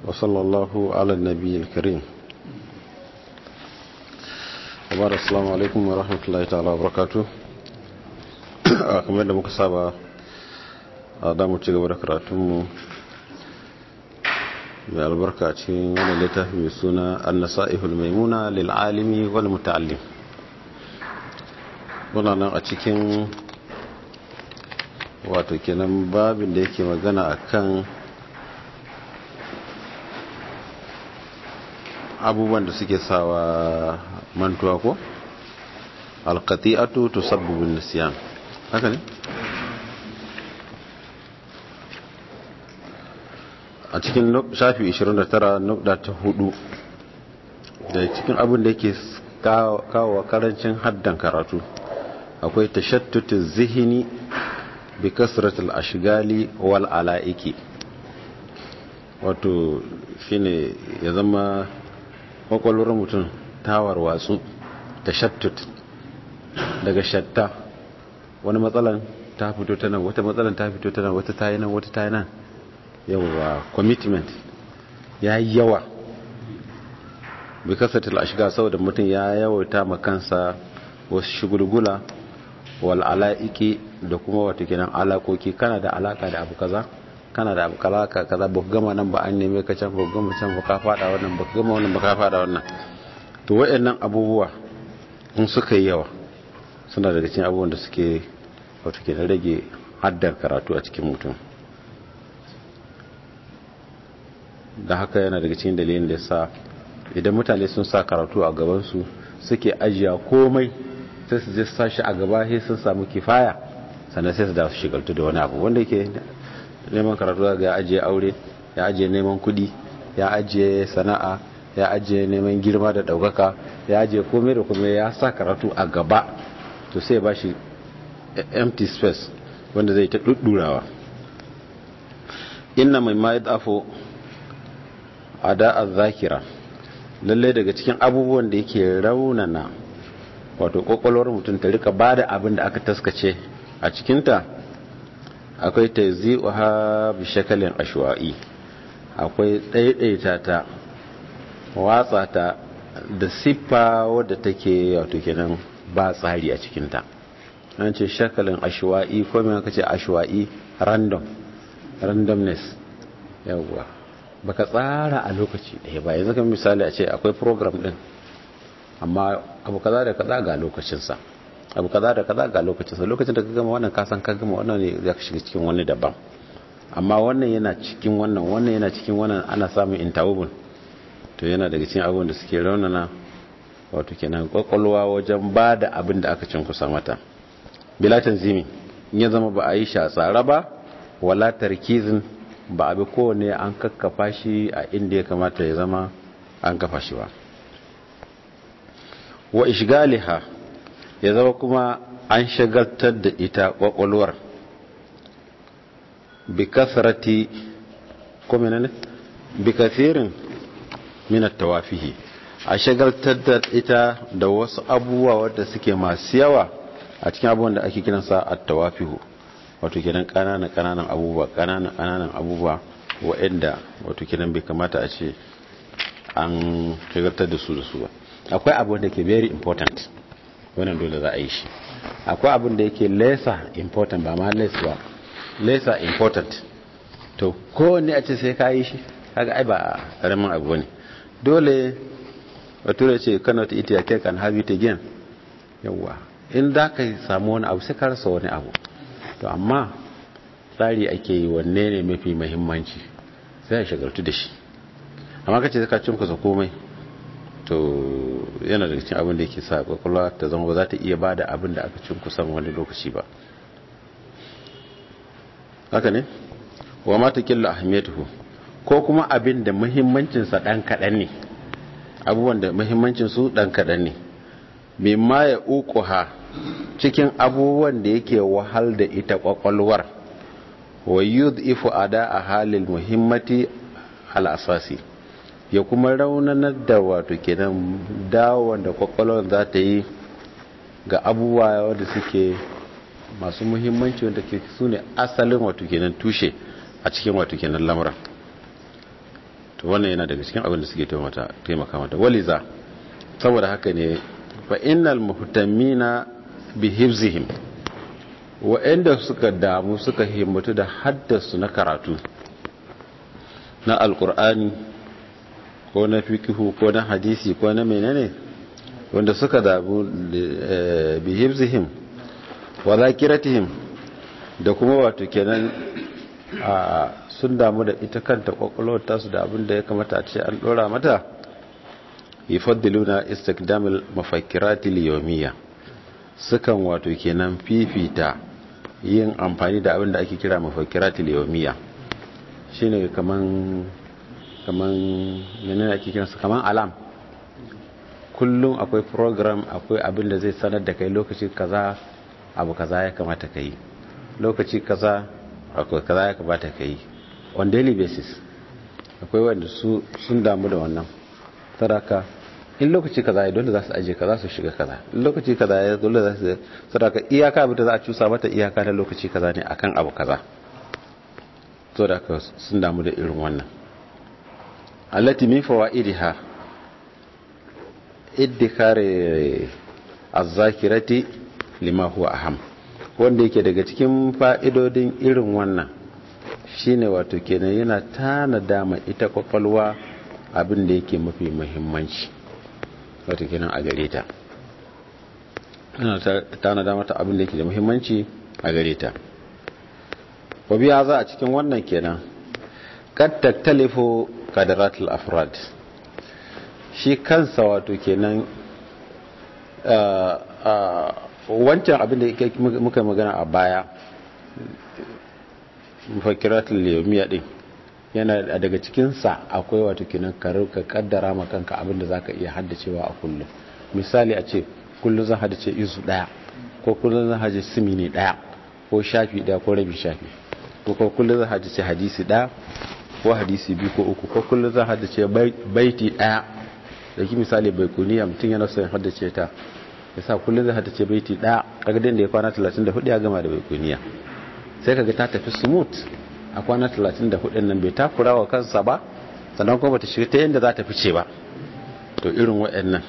وصلى الله على النبي الكريم وبارك السلام عليكم ورحمة الله تعالى وبركاته kamar da muka saba a damu ci gaba da karatunmu mai albarka cikin wani littafi mai suna annasa'ihul maimuna lil'alimi wal muta'allim muna nan a cikin wato kenan babin da yake magana akan abubuwan da suke sawa mantuwa ko alqati'atu tusabbibu nisyan haka ne a cikin shafi 29 nukda ta hudu da cikin abin da yake kawo karancin haddan karatu akwai tashattutu zihini bi kasratul ashgali wal ala'iki wato shine ya zama kwakwalwar mutum tawar watsu tashattut daga shatta wani matsalan ta fito ta nan wata matsalan ta fito ta nan wata ta yi nan wata ta yi nan yawa commitment ya yi yawa bi kasatil ashiga saboda mutum ya yawata makansa wasu shigulgula wal ala'iki da kuma wata kenan alakoki kana da alaka da abu kaza kana da abu kalaka kaza ba gama nan ba an neme ka can ba gama can ba ka fada wannan ba gama wannan ba ka fada wannan to wayannan abubuwa in suka yi yawa suna daga cikin abubuwan da suke wato kenan rage haddar karatu a cikin mutum da haka yana daga cikin dalilin da sa idan mutane sun sa karatu a gabansu suke ajiya komai sai su je sashi a gaba sai sun samu kifaya sannan sai su da su shigaltu da wani abu wanda yake neman karatu ga ya ajiye aure ya ajiye neman kudi ya ajiye sana'a ya ajiye neman girma da daukaka ya ajiye komai da komai ya sa karatu a gaba to sai ba shi empty space wanda zai ta duddurawa inna mai ma yadafo ada az-zakira lalle daga cikin abubuwan da yake raunana wato kokolwar mutum ta rika bada abin da aka taskace a cikinta akwai tayzi'uha bi shakalin ashwa'i akwai daidaita ta watsa ta da siffa wadda take wato kenan ba tsari a cikinta an ce shakalin ashwa'i ko me aka ce ashwa'i random randomness yawwa baka tsara a lokaci ɗaya ba yanzu kan misali a ce akwai program din amma abu kaza da kaza ga lokacinsa abu kaza da kaza ga lokacinsa lokacin da ka gama wannan kasan ka gama wannan ne za ka shiga cikin wani daban amma wannan yana cikin wannan wannan yana cikin wannan ana samun intawubun to yana daga cikin abubuwan da suke raunana wato kenan kwakwalwa wajen ba da abin da aka cin kusa mata bila tanzimi in ya zama ba a yi shi a tsara ba wala tarkizin ba abi kowane an kakkafa shi a inda ya kamata ya zama an kafa shi ba wa ishgaliha ya zama kuma an shagaltar da ita kwakwalwar bi kasrati ko menene bi kasirin min tawafihi a shagaltar da ita da wasu abubuwa wadda suke masu yawa a cikin abubuwan da ake kiransa at-tawafihu wato kenan kananan kananan abubuwa kananan kananan abubuwa waɗanda wato kenan bai kamata a ce an shagaltar da su da su ba akwai abu da ke very important wannan dole za a yi shi akwai abin da yake lesser important ba ma less ba lesser important to kowanne a ce sai ka yi shi kaga ai ba karamin abu ne dole bature ce cannot eat your cake and have it again yawa in da ka samu wani abu sai ka rasa wani abu to amma tsari ake yi wanne ne mafi mahimmanci sai a shagaltu da shi amma ka ce ka cinkusa komai to yana da cikin abin da yake sa kwakwalwa ta zama ba za ta iya ba da abin da aka cinkusa wani lokaci ba haka ne wa mata killa ahmiyatuhu ko kuma abin da muhimmancinsa ɗan kaɗan ne abubuwan da muhimmancinsu ɗan kaɗan ne mimma ya uku cikin abubuwan da yake wahal da ita kwakwalwar wa yudhifu ada a halin muhimmati al'asasi ya kuma raunanar da wato kenan dawon da kwakwalwar za ta yi ga abubuwa wadda suke masu muhimmanci wanda ke su ne asalin wato kenan tushe a cikin wato kenan lamuran to wannan yana daga cikin abin da suke taimaka mata waliza saboda haka ne fa innal muhtammina bi hifzihim wa'anda suka damu suka himmatu da haddasu na karatu na alkur'ani ko na fikihu ko na hadisi ko na menene wanda suka damu bi hifzihim wa zakiratihim da kuma wato kenan a sun damu da ita kanta kwakwalwar tasu da abin da ya kamata a ce an dora mata yufaddiluna istikdamil mafakkiratil yawmiyya sukan wato kenan fifita yin amfani da abin da ake kira mafakkiratil yawmiyya shine kaman kaman menene ake kiransa kaman alam kullum akwai program akwai abin da zai sanar da kai lokaci kaza abu kaza ya kamata ka yi lokaci kaza akwai kaza ya kamata ka yi on daily basis akwai wanda su sun damu da wannan saraka in lokaci kaza ya dole za su aje kaza su shiga kaza in lokaci kaza ya dole za su saraka iyaka abin da za a cusa mata iyaka na lokaci kaza ne akan abu kaza to da ka sun damu da irin wannan allati min fawaidiha iddikare az-zakirati lima huwa aham wanda yake daga cikin fa'idodin irin wannan shine wato kenan yana tanada ma ita kwakwalwa abin da yake mafi muhimmanci wato kenan a gare ta yana tanada mata abin da yake da muhimmanci a gare ta wabiya za a cikin wannan kenan kad taktalifu qadaratul afrad shi kansa wato kenan wancan abin da muka magana a baya mafakiratul yawmiya din yana daga cikinsa akwai wato kenan ka kaddara ma kanka abin da zaka iya haddacewa a kullum misali a ce kullum zan haddace izu daya ko kullum zan haddace simini daya ko shafi daya ko rabi shafi ko kullum zan haddace hadisi daya ko hadisi biyu ko uku ko kullum zan haddace baiti daya da ki misali bai kuniya mutum yana son haddace ta ya sa kullum zai haddace baiti daya kaga da ya kwana 34 ya gama da bai kuniya sai kaga ta tafi smooth a kwana 34 nan bai takura wa kansa ba sannan kuma bata shiga ta yadda za ta fice ba to irin waɗannan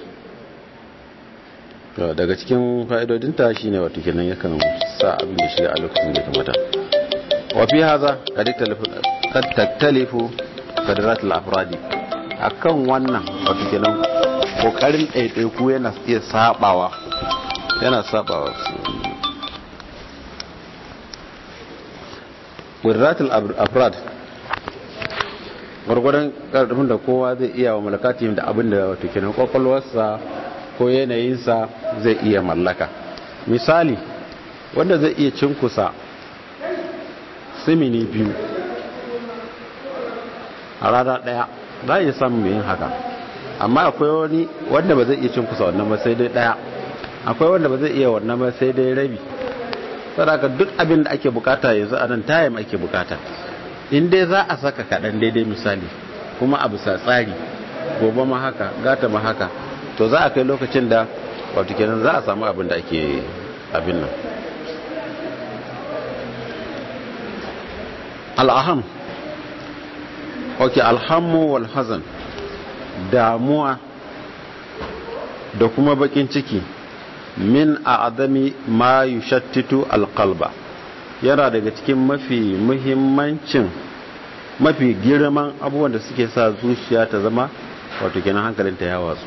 daga cikin fa'idodinta shine wato kenan yakan sa abin da shiga a lokacin da ya kamata wa fi haza kad taktalifu kadaratul afradi akan wannan wato kenan kokarin ɗaiɗaiku yana iya sabawa yana sabawa wadaratul afrad gwargwadon ƙarfin da kowa zai iya wa malakatihim da abin da wato kenan kwakwalwarsa ko yanayinsa zai iya mallaka misali wanda zai iya cinkusa simini biyu a rana ɗaya za a iya samun yin haka amma akwai wani wanda ba zai iya cinkusa wannan ba sai dai ɗaya akwai wanda ba zai iya wannan ba sai dai rabi sadaka duk abin da ake bukata yanzu a nan tayim ake bukata in dai za a saka kaɗan daidai misali kuma a bisa tsari gobe ma haka gata ma haka to za a kai lokacin da wato kenan za a samu abin da ake abin nan al'aham ok alhammu wal hazan damuwa da kuma bakin ciki min a adami ma yushattitu alqalba yana daga cikin mafi muhimmancin mafi girman abubuwan da suke sa zuciya ta zama wato kenan hankalinta ya watsu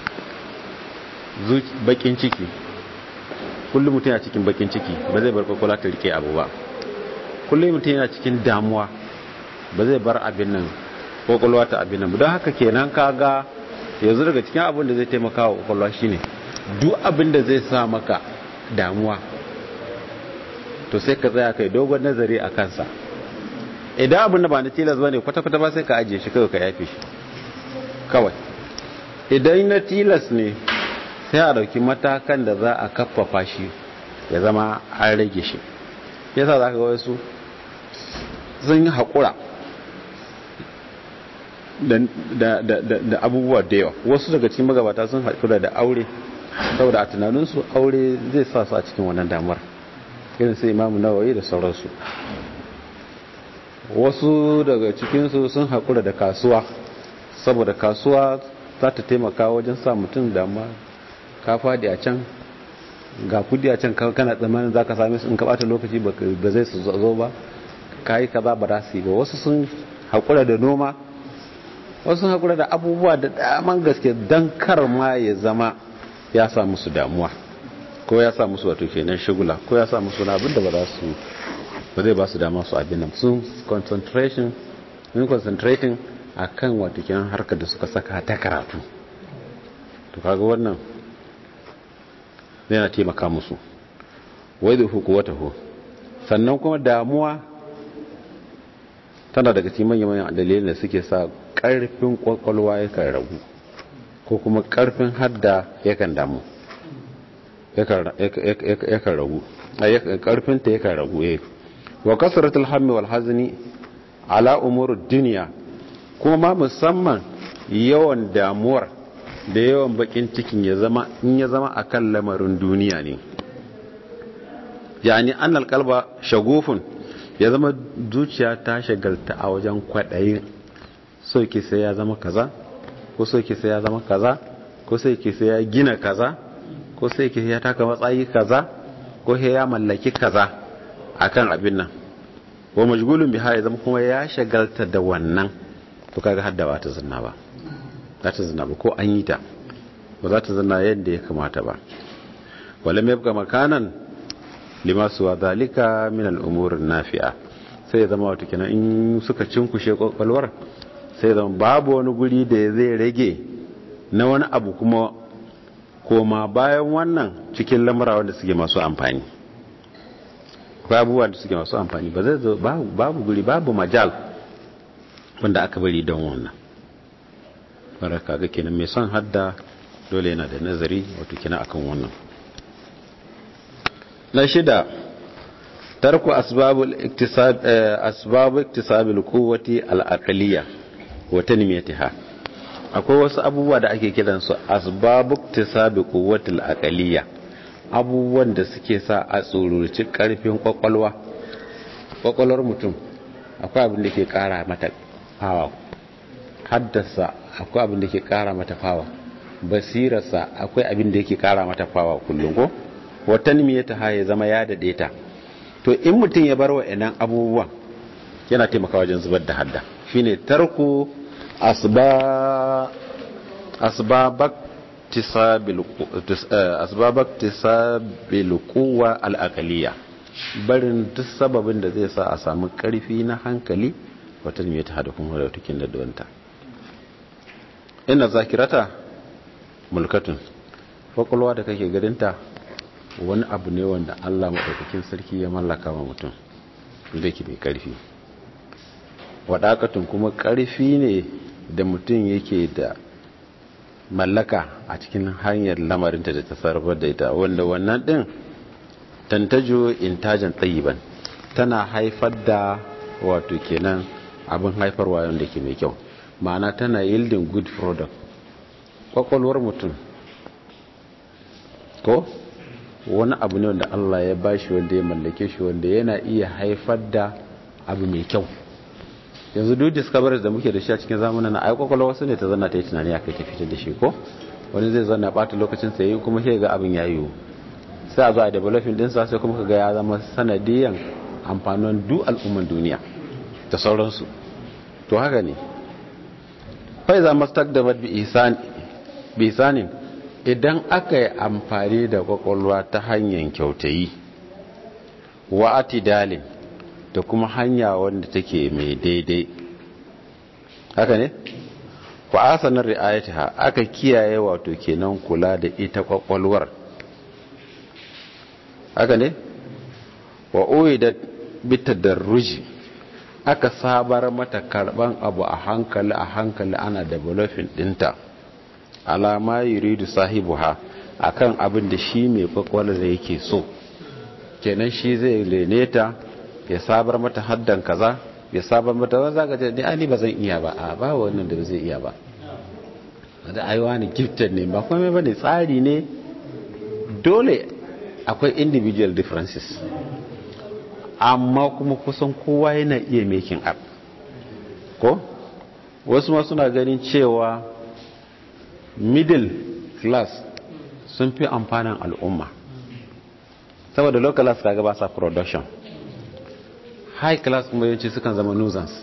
bakin ciki kullum mutum yana cikin bakin ciki ba zai bar kwakwala ta rike abu ba kullum mutum yana cikin damuwa ba zai bar abin nan kwakwalwa ta abin nan don haka kenan kaga yanzu daga cikin abin da zai taimaka wa kwakwalwa shine duk abin da zai sa maka damuwa to sai ka tsaya kai dogon nazari a kansa idan abin da ba na tilas ba ne kwata-kwata ba sai ka ajiye shi kawai ka yafe shi kawai idan na tilas ne sai a dauki matakan da za a kaffafa shi ya zama an rage shi yasa za ka ga wasu sun yi haƙura da abubuwa da yawa wasu daga cikin magabata sun haƙura da aure saboda a tunaninsu aure zai sa su a cikin wannan damar irin sai imamu nawayi da sauransu wasu daga cikinsu sun haƙura da kasuwa saboda kasuwa za ta taimaka wajen sa mutum damuwa ka fadi a can ga kudi a can kana tsammanin za ka same su in ka bata lokaci ba zai su zo ba ka yi kaza ba za su yi ba wasu sun haƙura da noma wasu sun haƙura da abubuwa da daman gaske don kar ma ya zama ya sa musu damuwa ko ya sa musu wato kenan shigula ko ya sa musu na abin da ba za su ba zai ba su dama su abin nan sun concentration sun concentrating a kan wato kenan harkar da suka saka ta karatu to kaga wannan yana taimaka musu wai da huku wata hu sannan kuma damuwa tana daga cikin manyan dalilin da suke sa karfin kwakwalwa yakan ragu ko kuma karfin hadda yakan damu yakan ragu karfinta yakan ragu eh wa kasratul hammi wal hazni ala umurud dunya kuma musamman yawan damuwar da yawan bakin cikin ya zama in ya zama akan lamarin duniya ne yani annal qalba shagufun ya zama zuciya ta shagalta a wajen kwadayin so ke sai ya zama kaza ko so ke sai ya zama kaza ko sai ke sai ya gina kaza ko sai ke ya taka matsayi kaza ko sai ya mallaki kaza akan abin nan wa majgulun biha ya zama kuma ya shagalta da wannan to kaga hadda ba ta zanna ba za ta zanna ba ko an yi ta ba za ta zanna yadda ya kamata ba wala mai buga makanan limasu wa zalika min al'umur nafi'a sai ya zama wata kenan in suka cinkushe kwakwalwar sai ya zama babu wani guri da zai rage na wani abu kuma koma bayan wannan cikin lamura wanda suke masu amfani abubuwa da suke masu amfani ba zai zo babu guri babu majal wanda aka bari don wannan baraka ga kenan mai son hadda dole yana da nazari wato kina akan wannan na shida tarku asbabul iktisab asbabu iktisabil quwwati al-aqliyya wa tanmiyatiha akwai wasu abubuwa da ake kiransu asbabu iktisabi quwwati al-aqliyya abubuwan da suke sa a tsururci karfin kwakwalwa kwakwalwar mutum akwai abin da ke kara mata fawa haddasa akwai abin da ke kara mata fawa basirarsa akwai abin da yake kara mata fawa kullum ko watan miye ta haye zama ya dade ta to in mutum ya bar wa'annan abubuwan yana taimaka wajen zubar da hadda shine tarku asba asbabak asbabak tisabil quwwa al-aqliyya barin duk sababin da zai sa a samu karfi na hankali wata ne ta hada kuma da tukin da duwanta ina zakirata mulkatun kwakwalwa da kake gadinta wani abu ne wanda allah maɗaukakin sarki ya mallaka wa mutum da ke mai ƙarfi waɗakatun kuma ƙarfi ne da mutum yake da mallaka a cikin hanyar lamarinta da ta sarrafa da ita wanda wannan ɗin tantajo intajan tsayiban tana haifar da wato kenan abin haifarwa wanda ke mai kyau ma'ana tana yielding good product kwakwalwar mutum ko wani abu ne wanda Allah ya bashi wanda ya mallake shi wanda yana iya haifar da abu mai kyau yanzu duk discoveries da muke da shi a cikin zamanin ai kwakwalwa wasu ne ta zanna ta yi tunani akai ta fitar da shi ko wani zai zanna bata lokacin sa yi kuma sai ga abin ya yiwu sai a zo a developing din sa sai kuma kaga ya zama sanadiyan amfanin duk al'umman duniya da sauransu to haka ne fa iza mastaqdamat bi ihsan bi ihsanin idan aka yi amfani da kwakwalwa ta hanyar kyautayi wa atidalin da kuma hanya wanda take mai daidai haka ne wa asanar ri'ayatiha aka kiyaye wato kenan kula da ita kwakwalwar haka ne wa uidat bitadarruji aka sabar mata karban abu a hankali a hankali ana developing dinta alama yuridu sahibuha akan abin da shi mai kwakwalwar da yake so kenan shi zai lene ta ya sabar mata haddan kaza ya sabar mata wani zaka ce ni ani ba zan iya ba a ba wannan da zai iya ba da aiwa ne gifted ne ba kuma ba ne tsari ne dole akwai individual differences amma kuma kusan kowa yana iya making up ko wasu ma suna ganin cewa middle class sun fi amfanin al'umma saboda low class kaga ba sa production high class kuma yawanci sukan zama nuisance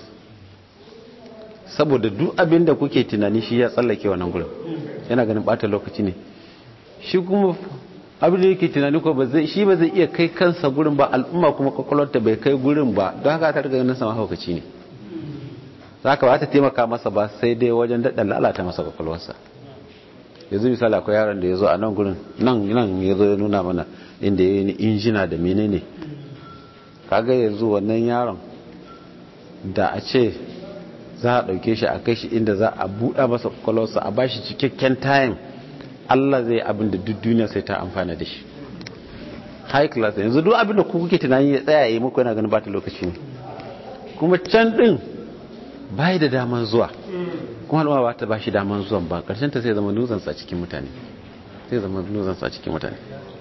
saboda duk abin da kuke tunani shi ya tsallake wannan gurin yana ganin bata lokaci ne shi kuma abin da yake tunani ko shi ba zai iya kai kansa gurin ba al'umma kuma kwakwalwarta bai kai gurin ba don haka ta riga ganin sama haukaci ne za ka ba ta taimaka masa ba sai dai wajen daɗa lalata masa kwakwalwarsa yanzu misali akwai yaron da ya zo a nan gurin nan nan ya zo ya nuna mana inda ya yi injina da menene kaga yanzu wannan yaron da a ce za a ɗauke shi a kai shi inda za a buɗa masa kwakwalwarsa a bashi cikakken time Allah zai abin da duk duniya sai ta amfana da shi high class yanzu duk abin da ku kuke tunani ya tsaya yi muku yana ganin ba ta lokaci ne kuma can din bai da daman zuwa kuma al'umma ba ta ba shi daman zuwan ba karshen ta sai zama nuzansa cikin mutane sai zama nuzansa cikin mutane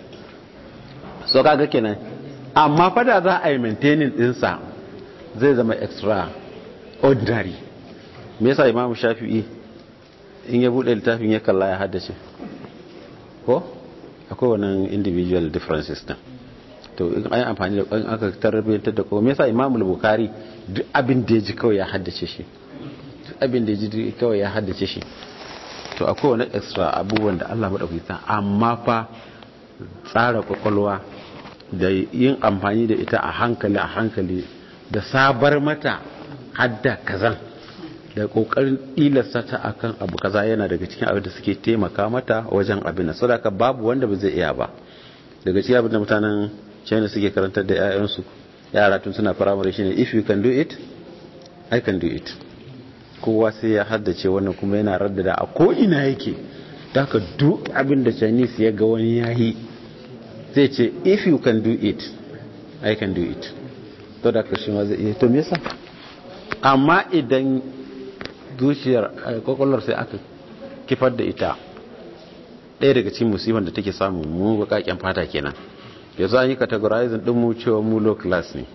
so kaga kenan amma fada za a yi maintaining dinsa zai zama extra ordinary me yasa imamu shafi'i in ya bude littafin ya kalla ya haddace ko akwai wannan individual differences din to in an yi amfani da kwan aka tarbiyyantar da kuma me yasa imamul bukari duk abin da ya ji kawai ya haddace shi duk abin da ya ji kawai ya haddace shi to akwai wani extra abubuwan da Allah maɗauki ta amma fa tsara kwakwalwa da yin amfani da ita a hankali a hankali da sabar mata hadda kazan da kokarin ilasta ta akan abu kaza yana daga cikin abin da suke taimaka mata wajen abin sadaka babu wanda ba zai iya ba daga cikin abin da mutanen China suke karantar da 'ya'yansu yara tun suna firamare shine if you can do it I can do it kowa sai ya haddace wannan kuma yana raddada a ko ina yake daga duk abin da Chinese ya ga wani yayi zai ce if you can do it I can do it to da kashi ma zai iya to me yasa amma idan zuciyar kwakwalwar sai aka kifar da ita ɗaya daga cikin musibar da take samu mu bakaken fata kenan yanzu an yi categorizing din mu cewa mu low class ne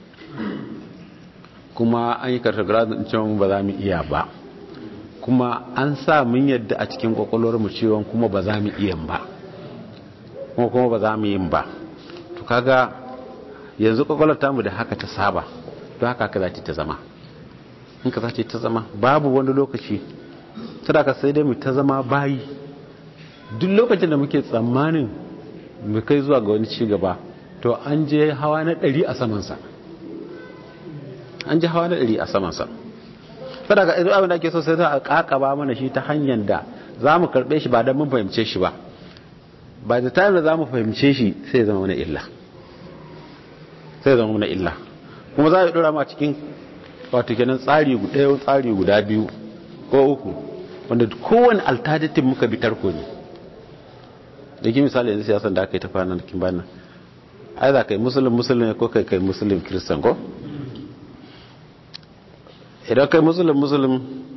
kuma an yi categorizing din cewa mu ba za mu iya ba kuma an sa mun yadda a cikin kwakwalwar mu cewa kuma ba za mu iya ba kuma kuma ba za mu yin ba to kaga yanzu kwakwalwar tamu da haka ta saba don haka ka za ta zama in ka zace ta zama babu wani lokaci ka sai dai mu ta zama bayi duk lokacin da muke tsammanin mu kai zuwa ga wani ci gaba to an je hawa na ɗari a samansa an je hawa na ɗari a samansa sadaka idan abin da ake so sai za a kakaba mana shi ta hanyar da za mu karɓe shi ba don mun fahimce shi ba ba da time da za mu fahimce shi sai zama mana illa sai zama mana illa kuma za a yi ɗora ma cikin wato kenan tsari ɗaya tsari guda biyu ko uku wanda kowane alternative muka bi tarko ne da ki misali yanzu siyasan da aka yi ta kwanan kin bana ai za ka yi musulun musulun ko kai kai musulun kiristan ko idan kai musulun musulun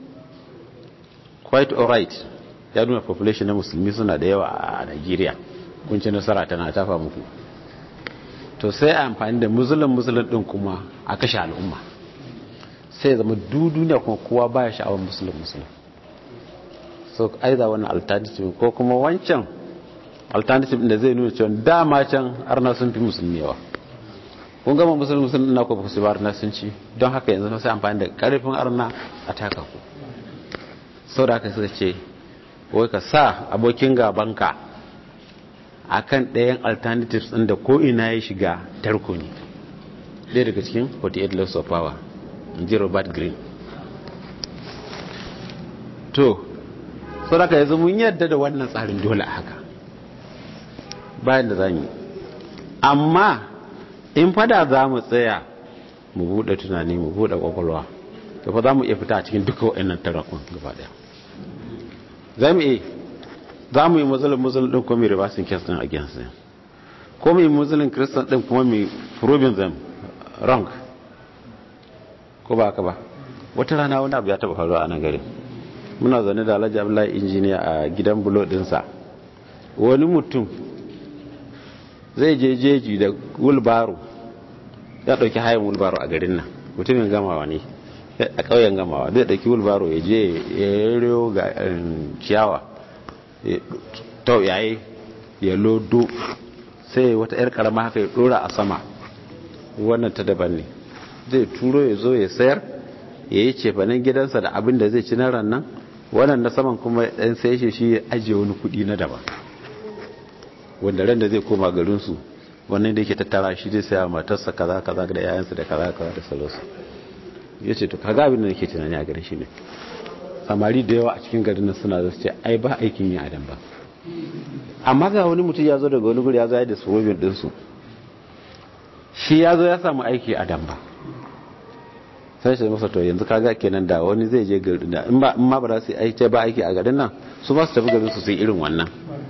quite alright ya nuna population na musulmi suna da yawa a Nigeria kun ci nasara tana tafa muku to sai a amfani da musulun musulun din kuma a kashe al'umma sai zama duniya kuma kowa baya sha'awar musulun musulun so aiza wannan alternative ko kuma wancan alternative da zai nuna cewa dama can arna sun fi musulmi yawa kun gama musulun musulun na kuma su arna sun ci don haka yanzu sai amfani da karfin arna a taka ku sau da haka suka ce wai ka sa abokin gabanka a kan ɗayan alternatives ɗin da ko'ina ya shiga tarko ne ɗaya daga cikin 48 laws of power ji robert green to sau da yanzu mun yadda da wannan tsarin dole a haka bayan da za mu amma in fada za mu tsaya mu buɗe tunani mu buɗe ƙwaƙwalwa to fa za mu iya fita a cikin duka waɗannan tarakun gaba ɗaya za mu iya za mu yi muslim muslim ɗin kuma mai reversing case ɗin against them ko mai muslim christian ɗin kuma mai proving them wrong ko ba haka ba wata rana wani abu ya taba faruwa a nan gari muna zaune da alhaji abdullahi injiniya a gidan bulo dinsa wani mutum zai je jeji da wulbaro ya dauki hayan wulbaro a garin nan mutumin gamawa ne a ƙauyen gamawa zai ɗauki wulbaro ya je ya riyo ga ciyawa to yayi ya lodo sai wata 'yar karama haka ya ɗora a sama wannan ta daban ne zai turo ya zo ya sayar ya yi cefanen gidansa da abin da zai ci na rannan wannan na saman kuma ɗan sai shi shi ya ajiye wani kuɗi na daban wanda ran da zai koma garinsu wannan da yake tattara shi zai saya matarsa kaza kaza da yayansa da kaza kaza da sauransu ya ce to kaga abin da nake tunani a garin shi ne samari da yawa a cikin garin nan suna zasu ce ai ba aikin yi adam ba amma ga wani mutum ya zo daga wani guri ya zo ya da surobin ɗinsu shi ya zo ya samu aiki a damba sai shi masa to yanzu kaga kenan da wani zai je garin da in ma ba za su aiki ba aiki a garin nan su ba su tafi garin su sai irin wannan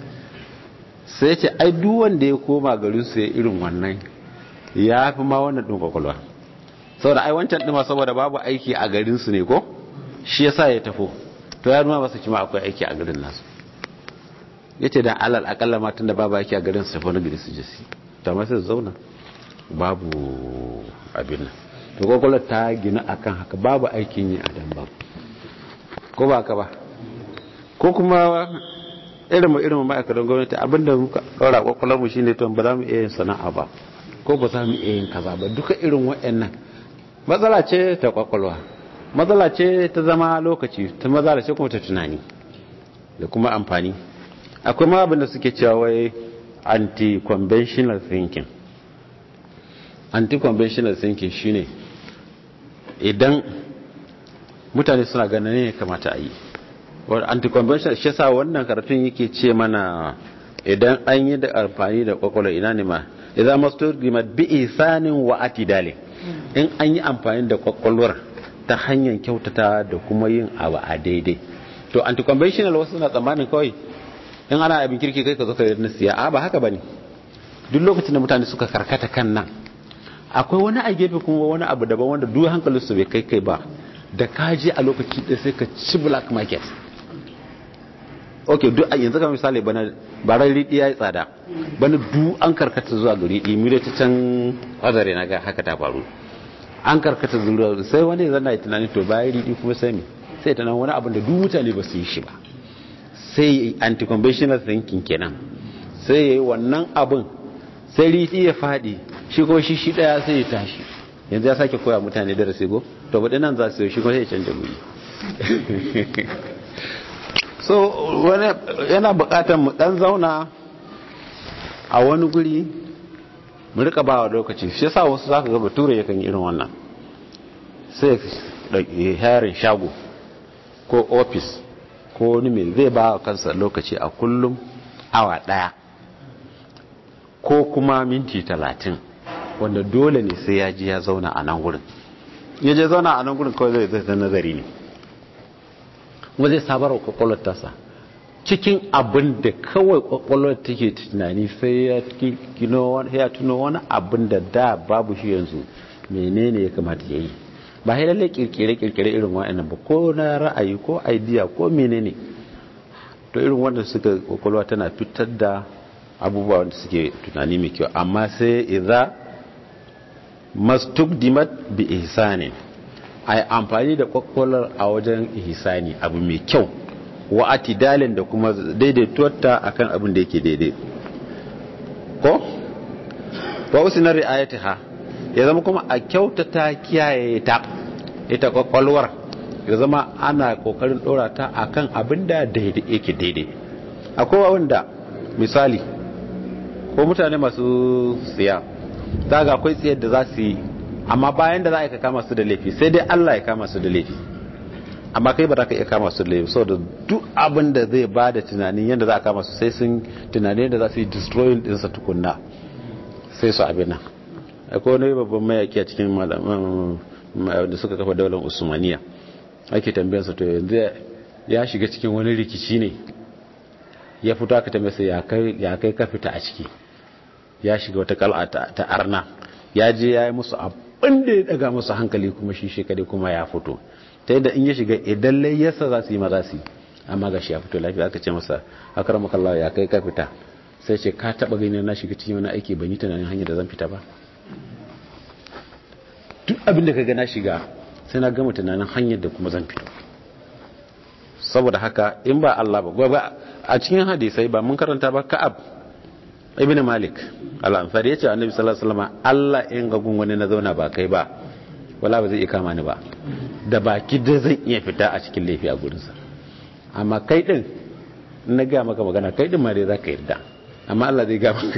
sai ce ai duk wanda ya koma garin su ya irin wannan ya fi ma wannan ɗin kwakwalwa saboda ai wancan ɗin saboda babu aiki a garin su ne ko shi yasa ya tafo to ya nuna masa kima akwai aiki a garin nasu yace dan alal akalla ma tunda babu aiki a garin su tafi wani gari su je su to amma sai su zauna babu abin nan to kwakwalwar ta gina akan haka babu aikin yi a dan babu ko ba ka ba ko kuma irin mu irin ma'aikatan gwamnati abinda muka ɗaura kwakwalwar mu shine to ba za mu iya yin sana'a ba ko ba za mu iya yin kaza ba duka irin waɗannan matsala ce ta kwakwalwa matsala ce ta zama lokaci ta matsala ce kuma ta tunani da kuma amfani akwai ma abin da suke cewa wai anti-conventional thinking anti-conventional thinking shine idan mutane suna ganin ne kamata a yi anti-conventional shi sa wannan karatun yake ce mana idan an yi da amfani da kwakwalwa ina ne ma idan masu rima bi isanin wa atidale in an yi amfani da kwakwalwar ta hanyar kyautata da kuma yin abu a daidai to anti-conventional wasu na tsammanin kawai in ana abin kirki kai ka zo ka yi siya a ba haka bane duk lokacin da mutane suka karkata kan nan akwai wani a gefe kuma wani abu daban wanda duk hankalin su bai kai kai ba da ka je a lokaci ɗaya sai ka ci black market ok duk a yanzu kamar misali bana baran riɗi ya yi tsada bana duk an karkata zuwa ga riɗi mu da ta can azare na ga haka ta faru an karkata zuwa sai wani zan na tunanin to bayan riɗi kuma sai me sai ta nan wani abin da duk mutane ba su yi shi ba sai anti-conventional thinking kenan sai ya yi wannan abin sai riɗi ya faɗi shi ko shi shi ɗaya sai ya tashi yanzu ya sake koya mutane darasi go to baɗi nan za su yi shi ko sai ya canja guri so wani yana buƙatar mu ɗan zauna a wani guri mu rika ba wa lokaci shi yasa wasu za ka ga bature yakan irin wannan sai ya harin shago ko ofis ko wani mai zai ba wa kansa lokaci a kullum awa daya ko kuma minti talatin wanda dole ne sai ya ji ya zauna a nan wurin ya je zauna a nan wurin kawai zai zai nazari ne kuma zai sabar wa kwakwalwar tasa cikin abin da kawai kwakwalwar take tunani sai ya tuno wani abin da da babu shi yanzu menene ya kamata ya yi ba ya lalle kirkire-kirkire irin wa'annan ba ko na ra'ayi ko idea ko menene to irin wanda suka kwakwalwa tana fitar da abubuwa wanda suke tunani mai kyau amma sai idza mastukdimat bi ihsanin ai amfani da kwakwalwar a wajen ihsani abu mai kyau wa atidalin da kuma daidaituwarta akan abin da yake daidai ko wa usinar ri'ayatiha ya zama kuma a kyautata kiyaye ta ita kwakwalwar ya zama ana kokarin dora ta akan abin da daidai yake daidai akwai wanda misali ko mutane masu tsiya za ga akwai tsiyar da za su yi amma bayan da za a kama su da laifi sai dai Allah ya kama su da laifi amma kai ba za ka iya kama su da laifi saboda duk abin da zai ba da tunanin yadda za a kama su sai sun tunanin yadda za su yi destroying ɗinsa tukunna sai su abin nan akwai wani babban mayaki a cikin da suka kafa daular usmaniya ake tambayarsa to yanzu ya shiga cikin wani rikici ne ya fito aka tambayarsa ya kai ka fita a ciki ya shiga wata kal'a ta arna ya je ya yi musu abin da ya daga musu hankali kuma shi shekade kuma ya fito ta yadda in ya shiga idan layyarsa za su yi maza su amma ga shi ya fito lafiya aka ce masa akar makallawa ya kai ka fita sai ce ka taba gani na shiga cikin wani aiki ban yi tunanin hanyar da zan fita ba duk abin da ka gana shiga sai na gama tunanin hanyar da kuma zan fito saboda haka in ba Allah ba a cikin hadisai ba mun karanta ba ka'ab ibn malik al-ansari yace annabi sallallahu alaihi wasallam Allah in ga gun wani na zauna ba kai ba wala ba zai iya kama ni ba da baki da zan iya fita a cikin laifi a gurinsa amma kai din na ga maka magana kai din ma dai zaka yarda amma Allah zai ga maka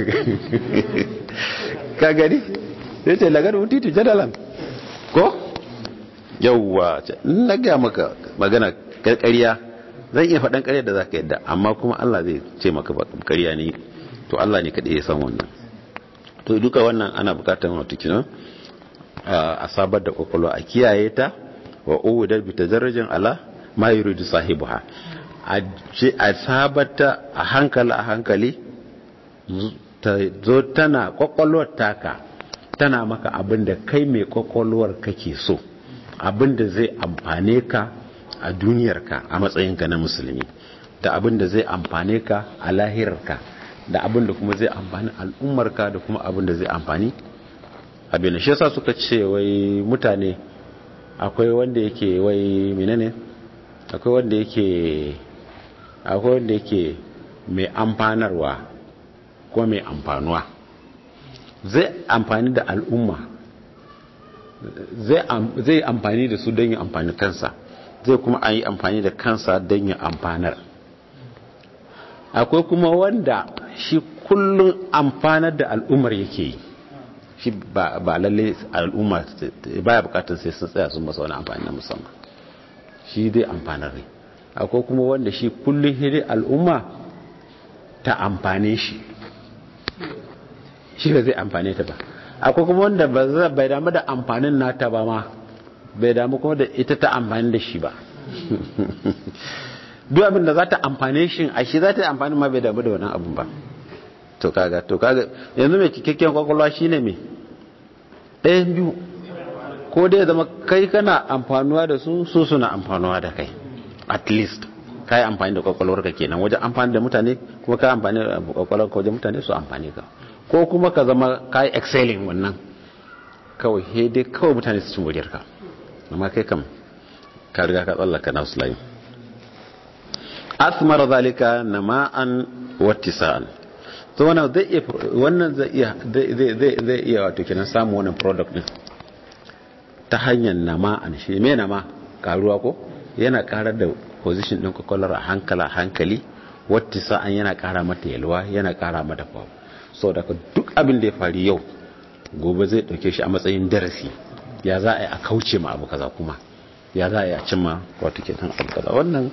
ka gani sai ce lagar mutitu jadalan ko yawwa na ga maka magana ƙarƙariya zan iya faɗan ƙarya da zaka yarda amma kuma Allah zai ce maka ƙarya ne to Allah ne kaɗai ya san wannan to duka wannan ana bukatar wato kinan a sabar da kwakwalwa a kiyaye ta wa uwudar bi tajarrajin ala ma yuridu sahibuha a sabata a hankali a hankali ta zo tana kwakwalwar taka tana maka abin da kai mai kwakwalwar kake so abin da zai amfane ka a duniyarka a matsayinka na musulmi da abin da zai amfane ka a lahirarka da abin da kuma zai amfani al'ummarka da kuma abin da zai amfani abin da shi yasa suka ce wai mutane akwai wanda yake wai menene akwai wanda yake akwai wanda yake mai amfanarwa ko mai amfanuwa zai amfani da al'umma zai amfani da su don yin amfani kansa zai kuma yi amfani da kansa don yin amfanar akwai kuma wanda shi kullum amfanar da al'ummar yake yi shi ba lalle al'umma baya bukatar sai sun tsaya sun masa wani amfani na musamman shi dai amfanar ne akwai kuma wanda shi kullum hidai al'umma ta amfane shi shi ba zai amfane ta ba akwai kuma wanda bai damu da amfanin nata ba ma bai damu kuma da ita ta amfani da shi ba duk abin da za ta amfane shi a shi za ta yi amfani ma bai damu da wannan abin ba to kaga to kaga yanzu mai cikakken kwakwalwa shine me ɗayan biyu ko dai zama kai kana amfanuwa da su su suna amfanuwa da kai at least ka yi amfani da kwakwalwar ka kenan wajen amfani da mutane kuma ka amfani da kwakwalwar ka wajen mutane su amfani ka ko kuma ka zama ka yi excelling wannan kawai he dai kawai mutane su cin wuriyar ka amma kai kam ka riga ka tsallaka na layin asmar zalika nama'an wattisa'an to wannan zai iya wannan zai iya zai iya wato kenan samu wannan product din ta hanyar nama'an shi me nama karuwa ko yana karar da position din kwakwalwar a hankala hankali wattisa'an yana kara mata yalwa yana kara mata power so daga duk abin da ya faru yau gobe zai dauke shi a matsayin darasi ya za a yi a kauce ma abu kaza kuma ya za a yi a cimma wato kenan abu kaza wannan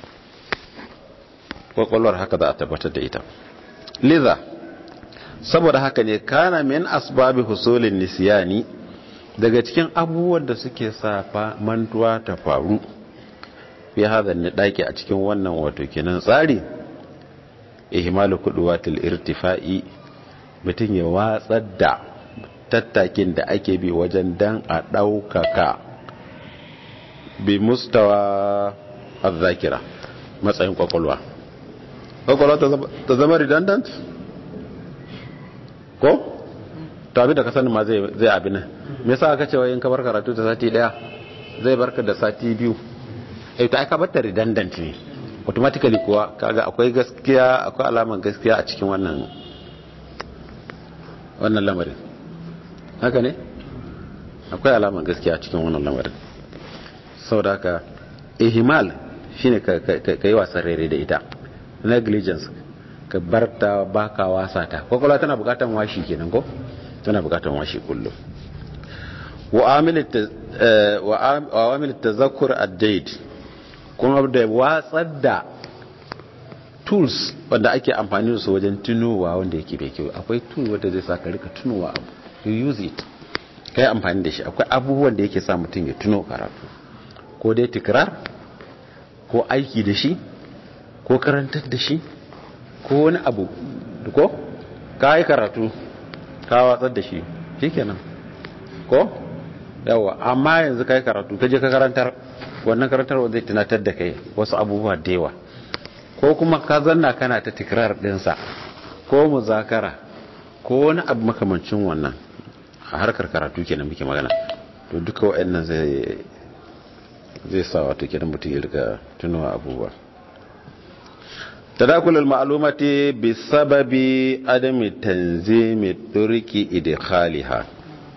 kwakwalwar haka za a tabbatar da ita liza saboda haka ne kana min asbabi husulin nisiyani daga cikin abubuwan da suke safa mantuwa ta faru fi hada ne daki a cikin wannan wato kenan tsari ihmalu kuduwatil irtifa'i mutum ya watsar da tattakin da ake bi wajen dan a ɗaukaka bi mustawa azzakira matsayin kwakwalwa kwakwalwa ta zama redundant ko? to abin da ka sani ma zai abin nan me yasa aka cewa yin kabar karatu da sati daya zai barka da sati biyu eh to ai ka batta redundant ne automatically kuwa kaga akwai gaskiya akwai alaman gaskiya a cikin wannan wannan lamarin haka ne akwai alaman gaskiya a cikin wannan lamarin saboda haka ihmal shine ka yi wasan rere da ita negligence ka bar ta baka wasa ta kwakwalwa tana bukatan washi kenan ko tana bukatan washi kullum wa amil tazakkur ad-daid kuma da watsar da tools wanda ake amfani da su wajen tunowa wanda yake bai kyau akwai tool wanda zai sa ka rika tunowa abu you use it kai amfani da shi akwai abubuwan da yake sa mutum ya tuno karatu ko dai tikrar ko aiki da shi ko karantar da shi ko wani abu ko ka yi karatu ka watsar da shi shi kenan ko yawa amma yanzu ka yi karatu ka je ka karantar wannan karantarwa zai tunatar da kai wasu abubuwa da yawa ko kuma ka zanna kana ta tikrar dinsa ko muzakara ko wani abu makamancin wannan a harkar karatu kenan muke magana to duka waɗannan zai zai sa wato kidan mutum ya rika tunawa abubuwa tadakul al-ma'lumati bi sababi adami tanzimi turki idkhaliha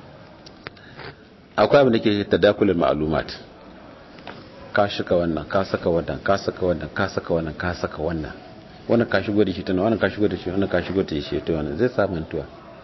akwai abin da ke tadakul al-ma'lumat ka shika wannan ka saka wannan ka saka wannan ka saka wannan ka saka wannan wannan ka shigo da shi tana wannan ka shigo da shi wannan ka shigo da shi ta wannan zai samu mantuwa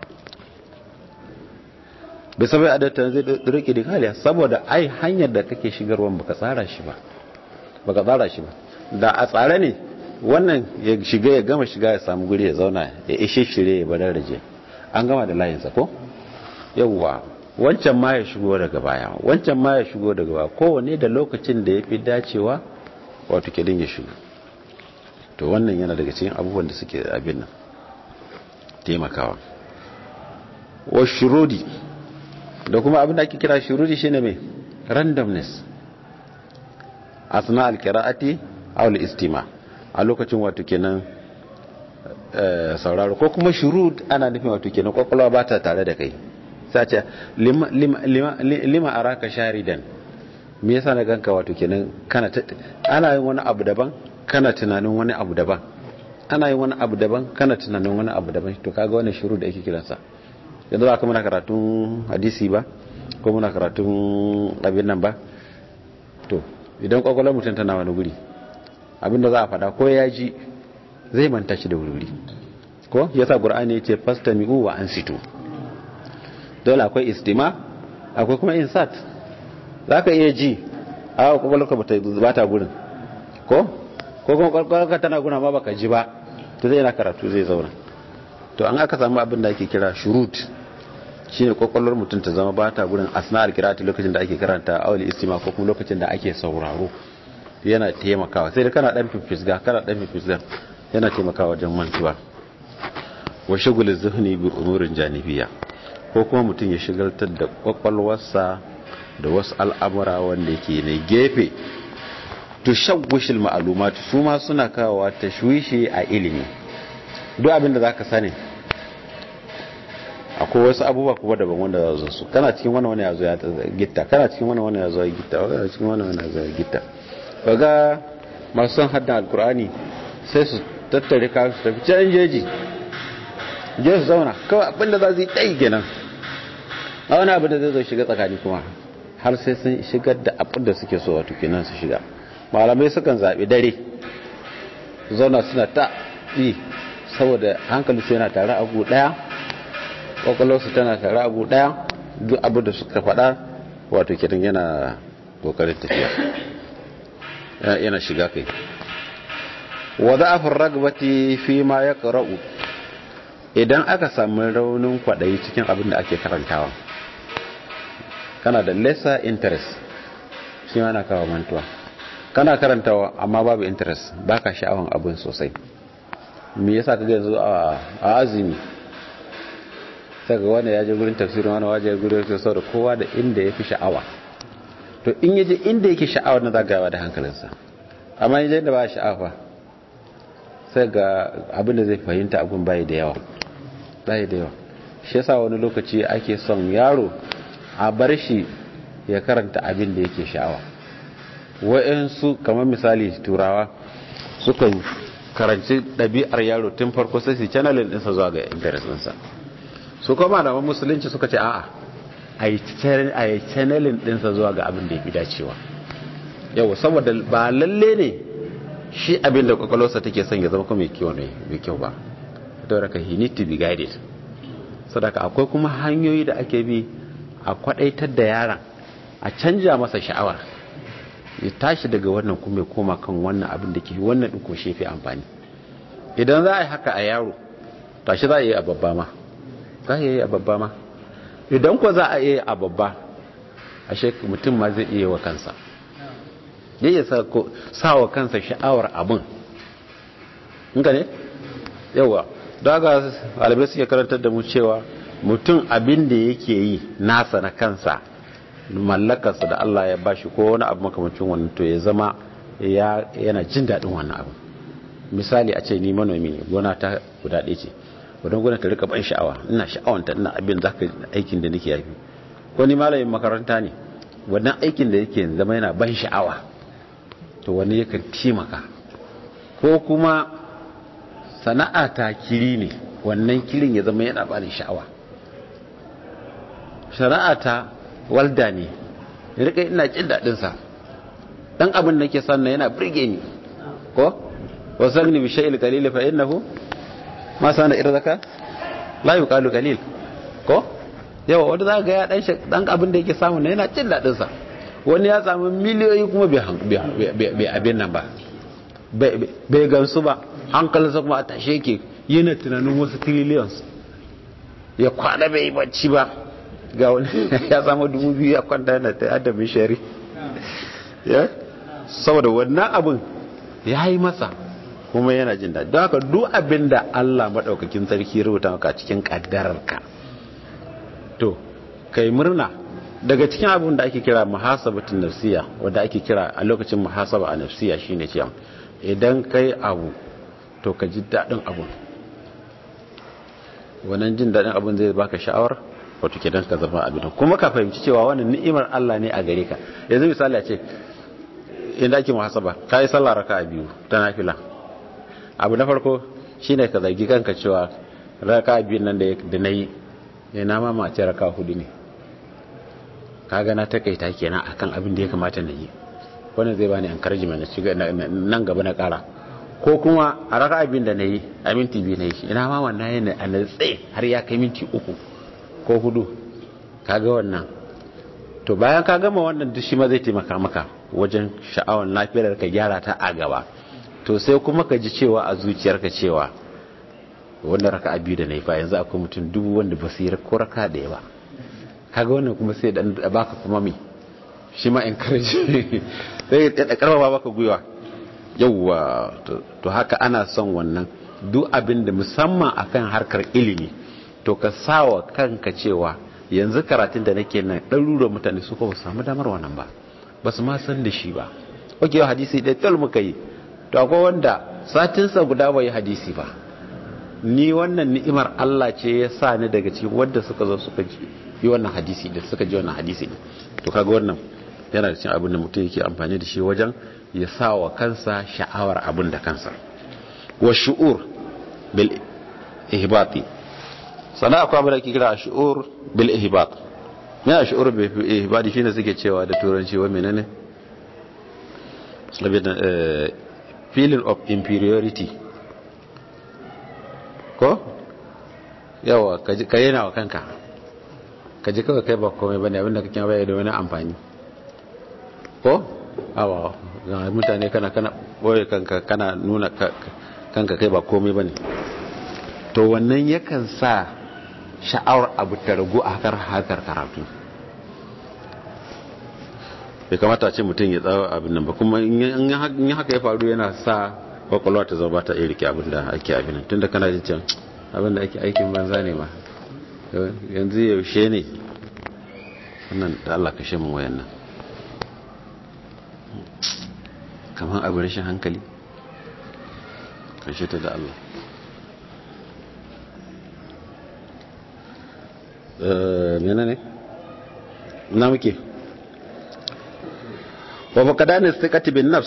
bai sabai adatan zai rike da kaliya saboda ai hanyar da kake shigarwa baka tsara shi ba baka tsara shi ba da a tsare ne wannan ya shiga ya gama shiga ya samu guri ya zauna ya ishe shirye ya badar raje an gama da layinsa ko yawwa wancan ma ya shigo daga baya wancan ma ya shigo daga baya kowane da lokacin da ya fi dacewa wato kedin ya shigo to wannan yana daga cikin abubuwan da suke abin nan taimakawa wa shurudi da kuma abin da ake kira shurudi shine mai randomness asna alqira'ati aw al-istima a lokacin wato kenan sauraro ko kuma shurud ana nufin wato kenan kwakwalwa ba ta tare da kai sai ce lima lima lima araka sharidan me yasa na ganka wato kenan kana ana yin wani abu daban kana tunanin wani abu daban ana yin wani abu daban kana tunanin wani abu daban to kaga wannan shurud da ake kiransa yanzu ba ka muna karatun hadisi ba ko muna karatun abin nan ba to idan kwakwalwar mutum tana wani guri abinda za a fada ko ya ji zai manta shi da wuri ko yasa qur'ani yace fastami'u wa ansitu dole akwai istima akwai kuma insat zaka iya ji a kwakwalwarka ba ta gurin ko ko kuma kwakwalwarka tana guna ma baka ji ba to zai yana karatu zai zauna to an aka samu abin da ake kira shurut shine kwakwalwar mutum ta zama ba ta gurin asna'ar kirati lokacin da ake karanta awali istima ko kuma lokacin da ake sauraro yana taimakawa sai da kana dan fifisga kana dan fifisga yana taimakawa wajen mantuwa wa shagulin zuhni bi umurin janibiya ko kuma mutum ya shigaltar da kwakwalwarsa da wasu al'amura wanda yake na gefe tushawwishil ma'lumat su ma suna kawowa tashwishi a ilimi duk abin da zaka sani akwai wasu abubuwa kuma daban wanda za su su kana cikin wani wani ya zo ya gitta kana cikin wani wani ya zo ya gitta kana cikin wani wani ya zo ya gitta kaga masu son haddan alkur'ani sai su tattare ka su tafi can jeji je su zauna kawai abin da za su yi ɗai kenan a wani abin da zai zo shiga tsakani kuma har sai sun shigar da abin da suke so wato kenan su shiga malamai sukan zaɓi dare zauna suna ta yi saboda hankali su yana tare a gu ɗaya kwakwalwarsu tana tare abu daya duk abu da suka faɗa wato kiran yana kokarin tafiya yana shiga kai wa za'afin ragbati fi ma ya ƙara'u idan aka samu raunin kwaɗayi cikin abin da ake karantawa kana da lesser interest shi ma na kawo mantuwa kana karantawa amma babu interest baka sha'awan abin sosai me yasa kaga yanzu a azumi saka wanda ya je gurin tafsirin wani waje ya gurin tafsirin da kowa da inda ya fi sha'awa to in yaje inda yake sha'awa na zagawa da hankalinsa amma yaje inda ba sha'awa sai ga abin da zai fahimta abin bai da yawa bai da yawa shi yasa wani lokaci ake son yaro a bar shi ya karanta abin da yake sha'awa wa'yansu kamar misali turawa sukan karanci ɗabi'ar yaro tun farko sai su channelin ɗinsa zuwa ga interest ɗinsa su kuma malaman musulunci suka ce a'a a yi channelin dinsa zuwa ga abin da ya fi dacewa yau saboda ba lalle ne shi abin da kwakwalwarsa take son ya zama kuma mai kyau ba da raka he need to be guided sadaka akwai kuma hanyoyi da ake bi a kwadaitar da yaran a canja masa sha'awar ya tashi daga wannan kuma ya koma kan wannan abin da ke wannan ɗin ko shi fi amfani idan za a yi haka a yaro tashi za a yi a babba ma za a yi a babba ma idan ko za a yi a babba ashe mutum ma zai iya wa kansa ya iya sa wa kansa sha'awar abin inka ne yawa daga alibai suke karantar da mu cewa mutum abin da yake yi nasa na kansa mallakarsa da Allah ya bashi ko wani abu makamacin wannan to ya zama yana jin daɗin wannan abu misali a ce ni manomi ne gona ta guda ɗaya ce wadon gona ta rika ban sha'awa ina sha'awanta ina abin za ka aikin da nake yafi ko ni malamin makaranta ne wannan aikin da yake zama yana ban sha'awa to wani yakan taimaka ko kuma sana'a ta kiri ne wannan kirin ya zama yana bani sha'awa sana'a ta walda ne rika ina jin daɗin sa dan abin da ke sanna yana burge ni ko wasagni bi shay'il qalil fa innahu ma sana irzaka la yuqalu qalil ko yawa wanda za ga ya dan dan abin da yake samu yana jin daɗin sa wani ya samu miliyoyi kuma bai abin nan ba bai gansu ba hankalinsa kuma a tashe ke yana tunanin wasu trillions ya kwana bai bacci ba ga wani ya samu dubu biyu ya kwanta yana ta adamin shari ya saboda wannan abin ya yi masa kuma yana jin daɗi don haka duk abin da allah maɗaukakin sarki rubuta maka cikin ƙaddararka to kai murna daga cikin abin da ake kira muhasabatun nafsiya wanda ake kira a lokacin muhasaba a nafsiya shine cewa idan kai abu to ka ji daɗin abun wannan jin daɗin abun zai baka sha'awar wato kenan ka zama abin kuma ka fahimci cewa wannan ni'imar Allah ne a gare ka yanzu misali a ce inda ake muhasaba ka yi sallah raka biyu ta nafila abu na farko shine ka zargi kanka cewa raka biyu nan da na yi na ma mace raka hudu ne kaga na takaita kenan akan abin da ya kamata na yi wannan zai bani encouragement na shiga nan gaba na kara ko kuma a raka abin da na yi a minti biyu na yi ina ma wannan yana a natse har ya kai minti uku ko hudu kaga wannan to bayan ka gama wannan duk shi ma zai taimaka maka wajen sha'awar lafiyar ka gyara ta a gaba to sai kuma ka ji cewa a zuciyarka cewa wannan raka biyu da na yi fa yanzu akwai mutum dubu wanda ba su yi ko raka da ba kaga wannan kuma sai dan baka kuma mi shi ma encourage sai ya karfafa baka gwiwa yawwa to haka ana son wannan duk abin da musamman akan harkar ilimi to ka sawa kanka cewa yanzu karatun da nake nan ɗaruruwan mutane su ko samu damar wannan ba ba su ma san da shi ba oke yau hadisi ɗaya tal muka yi to akwai wanda satinsa guda bai hadisi ba ni wannan ni'imar Allah ce ya sa ni daga cikin wanda suka zo suka ji yi wannan hadisi da suka ji wannan hadisi ne to kaga wannan yana da cikin abin da mutum yake amfani da shi wajen ya sa wa kansa sha'awar abin da kansa wa shu'ur bil ihbati sana akwai abin da ake kira shu'ur bil ihbat me shu'ur bil ihbati shine suke cewa da turanci wa menene feeling of inferiority ko yawa ka yana wa kanka ka ji kawai kai ba komai bane abinda kake bayar da wani amfani ko awa ga mutane kana kana boye kanka kana nuna kanka kai ba komai bane to wannan yakan sa sha'awar abu ta ragu a hakar hakar karatu bai kamata ce mutum ya tsawo abin nan ba kuma in haka ya faru yana sa kwakwalwa ta zama ta iya rike abin da ake abin nan tunda kana jin can abin da ake aikin banza ne ma yanzu yaushe ne wannan da Allah kashe mun wayan nan kamar abin rashin hankali kashe ta da Allah mena ne na muke wa fakadanin sikati bin nafs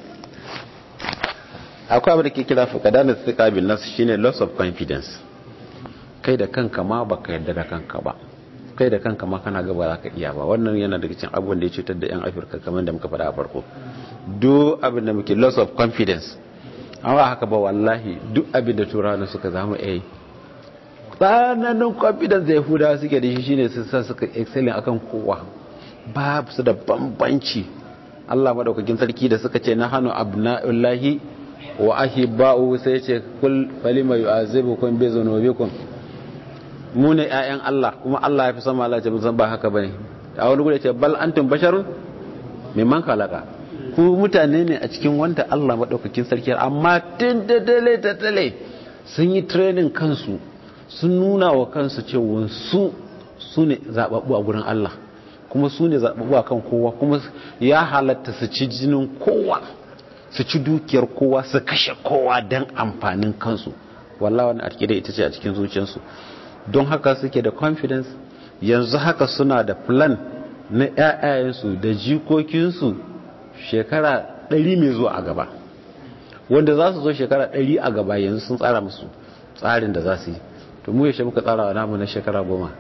akwai abin da ke kira fakadanin sikati bin nafs shine loss of confidence kai da kanka ma baka yarda da kanka ba kai da kanka ma kana gaba za ka iya ba wannan yana daga cikin abubuwan da ya cutar da yan afirka kamar da muka faɗa a farko duk abin da muke loss of confidence amma haka ba wallahi duk abin da turawa suka zama eh tsananin confidence da yahudawa suke da shi shine su sa suka excelling akan kowa ba su da bambanci Allah madaukakin sarki da suka ce na hannu abna'ullahi wa ahibba'u sai ce kul falima yu'azibukum bi dhunubikum mu ne ƴaƴan Allah kuma Allah ya fi sama Allah ce musan ba haka bane a wani gudu ce bal antum basharun mimman khalaqa ku mutane ne a cikin wanda Allah madaukakin sarki amma tun da dale da dale sun yi training kansu sun nuna wa kansu cewa su su ne zababbu a gurin Allah kuma su ne zababbu a kan kowa kuma ya halatta su ci jinin kowa su ci dukiyar kowa su kashe kowa don amfanin kansu wallah wani akida ita ce a cikin zuciyarsu don haka suke da confidence yanzu haka suna da plan na ƴaƴayensu da jikokinsu shekara ɗari mai zuwa a gaba wanda za su zo shekara ɗari a gaba yanzu sun tsara musu tsarin da za su yi to mu yaushe muka tsara wa namu na shekara goma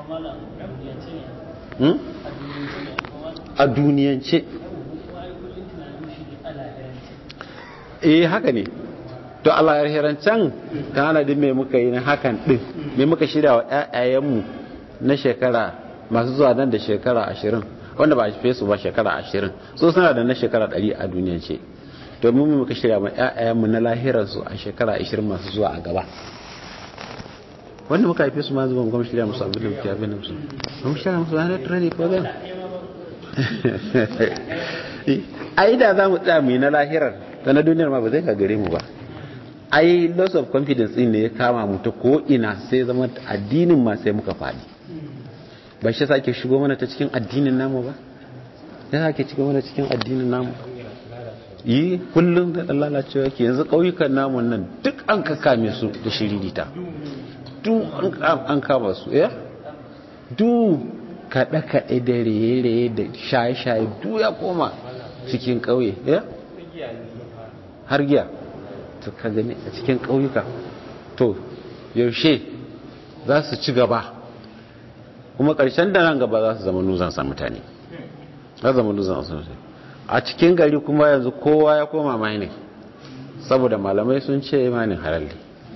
a duniyance eh haka ne to Allah ya hirancan tanadin mai muka yi na hakan din mai muka shirya wa ƴaƴayenmu na shekara masu zuwa nan da shekara ashirin wanda ba a fi su ba shekara ashirin so suna da na shekara ɗari a duniyance to mu muka shirya ma ƴaƴayenmu na lahirarsu a shekara ashirin masu zuwa a gaba wanda muka haife su ma zuwa mu shirya musu abin da muke abin da musu mu shirya musu wani training program ai da za mu tsaya mu yi na lahirar ta na duniyar ma ba zai gagare mu ba ai loss of confidence din ne ya kama mu ta ko ina sai zama addinin ma sai muka faɗi ba shi sake shigo mana ta cikin addinin namu ba ya sake shigo mana cikin addinin namu yi kullum da lalacewa ke yanzu ƙauyukan namun nan duk an kakame su da shiririta duk an kama su ya duk kaɗe-kaɗe da raye-raye da shaye-shaye duk ya koma cikin ƙauye ya har giya to ka gani a cikin ƙauyuka to yaushe za su ci gaba kuma ƙarshen da nan gaba za su zama nuzansa mutane za zama nuzansa mutane a cikin gari kuma yanzu kowa ya koma mining saboda malamai sun ce mining halalli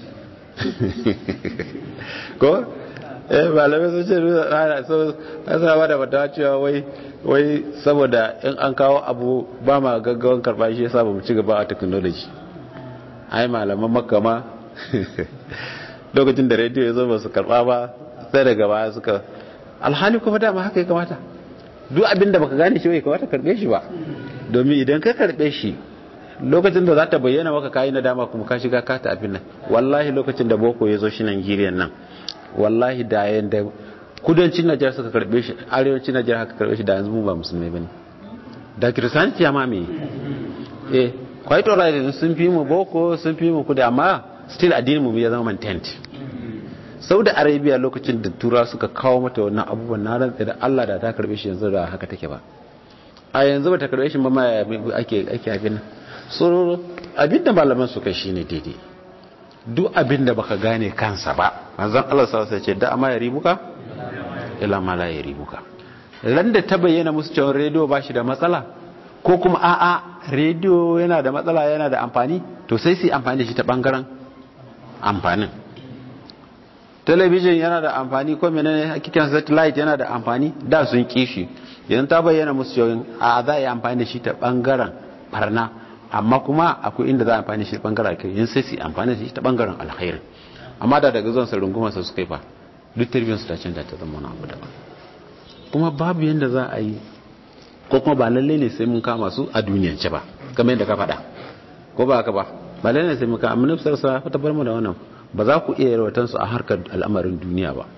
ko eh malamai sun ce suna ba da mata cewa wai wai saboda in an kawo abu ba ma gaggawan karba shi yasa ba mu ci gaba a technology ai malaman makama lokacin da rediyo ya zo ba su karba ba sai daga baya suka alhali kuma dama haka ya kamata duk abin da baka gane shi bai kamata karbe shi ba domin idan ka karbe shi lokacin da za ta bayyana maka kayi na dama kuma ka shiga kata abin nan wallahi lokacin da boko ya zo shi Najeriya nan wallahi da yanda kudancin Najeriya suka karbe shi arewacin Najeriya haka karbe shi da yanzu mu ba musulmai bane da kiristanci ya mame eh quite alright sun fi mu boko sun fi mu kuda amma still addinin mu ya zama maintained Saudi Arabia lokacin da tura suka kawo mata wannan abubuwan na rantsa da Allah da ta karbe shi yanzu da haka take ba a yanzu ba ta karbe shi ba ma ake ake abin so abin da malaman su kai shine daidai duk abin da baka gane kansa ba manzon Allah sallallahu alaihi wasallam ce da amma ya ribuka ila ma la ya ribuka ran da ta bayyana musu cewa rediyo ba shi da matsala ko kuma a'a rediyo yana da matsala yana da amfani to sai su amfani da shi ta bangaren amfanin talabijin yana da amfani ko menene hakikan satellite yana da amfani da sun kishi yanzu ta bayyana musu cewa a za a yi amfani da shi ta bangaren barna amma kuma akwai inda za a amfani da shi ta bangaren alkhairi yanzu sai su amfani da shi ta bangaren alkhairi amma da daga zuwan sa rungumar sa suka yi fa duk tarbiyyar su ta canza ta zama wani abu daban kuma babu yanda za a yi ko kuma ba lalle ne sai mun kama su a duniyance ba kamar yadda ka faɗa ko ba haka ba ba lalle ne sai mun kama amma nufsar sa ta bar mu da wannan ba za ku iya yarwatan su a harkar al'amarin duniya ba